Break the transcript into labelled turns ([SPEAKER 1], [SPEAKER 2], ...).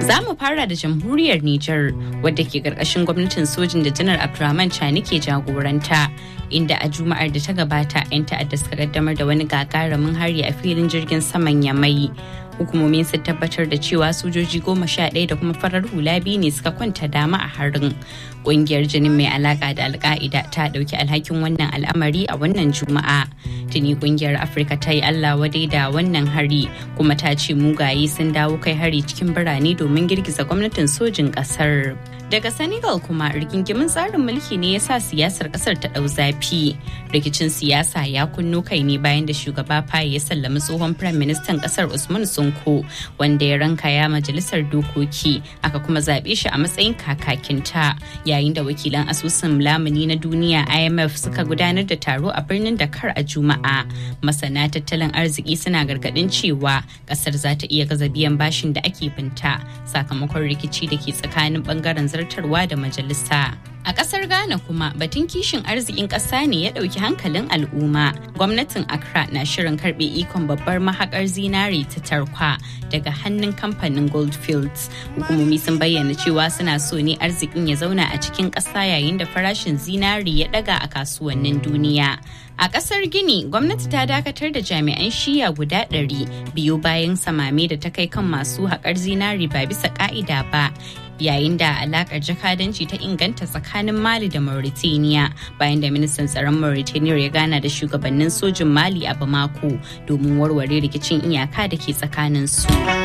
[SPEAKER 1] Za mu fara da jamhuriyar Nijar wadda ke karkashin gwamnatin sojin da janar Abdurrahman Chani ke jagoranta. Inda a Juma'ar da ta gabata 'yan ta'adda suka kaddamar da wani gagarumin hari a filin jirgin saman Yamai. Hukumomin sun tabbatar da cewa sojoji goma sha ɗaya da kuma farar hula biyu ne suka kwanta dama a harin. Ƙungiyar jinin mai alaƙa da alka'ida ta ɗauki alhakin wannan al'amari a wannan Juma'a. Tuni ƙungiyar Afirka ta yi Allah wadai da wannan hari kuma ta ce mugaye sun dawo kai hari cikin birane domin girgiza gwamnatin sojin ƙasar. Daga Senegal kuma rigingimin tsarin mulki ne ya sa siyasar kasar ta ɗau zafi. Rikicin siyasa ya kunno kai ne bayan da shugaba Faye ya sallami tsohon Firayim Ministan kasar Usman Sonko wanda ya ranka ya majalisar dokoki aka kuma zaɓe shi a matsayin kakakinta yayin da wakilan asusun lamuni na duniya IMF suka gudanar da taro a birnin Dakar a Juma'a. Masana tattalin arziki suna gargaɗin cewa kasar za ta iya gaza biyan bashin da ake binta sakamakon rikici da ke tsakanin bangaren zartarwa da majalisa. A ƙasar Ghana kuma batun kishin arzikin ƙasa ne ya ɗauki hankalin al'umma. Gwamnatin Accra na shirin karɓe ikon babbar mahaƙar zinare ta tarkwa daga hannun kamfanin Goldfields. Hukumomi sun bayyana cewa suna so ne arzikin ya zauna a cikin ƙasa yayin da farashin zinare ya ɗaga a kasuwannin duniya. A ƙasar Gini, gwamnati ta dakatar da jami'an shiya guda ɗari biyu bayan samame da ta kai kan masu haƙar zinari ba bisa ƙa'ida ba. yayin da alakar jakadanci ta inganta tsakanin mali da mauritania bayan da ministan tsaron mauritania ya gana da shugabannin sojin mali a bamako domin warware rikicin iyaka da ke tsakanin su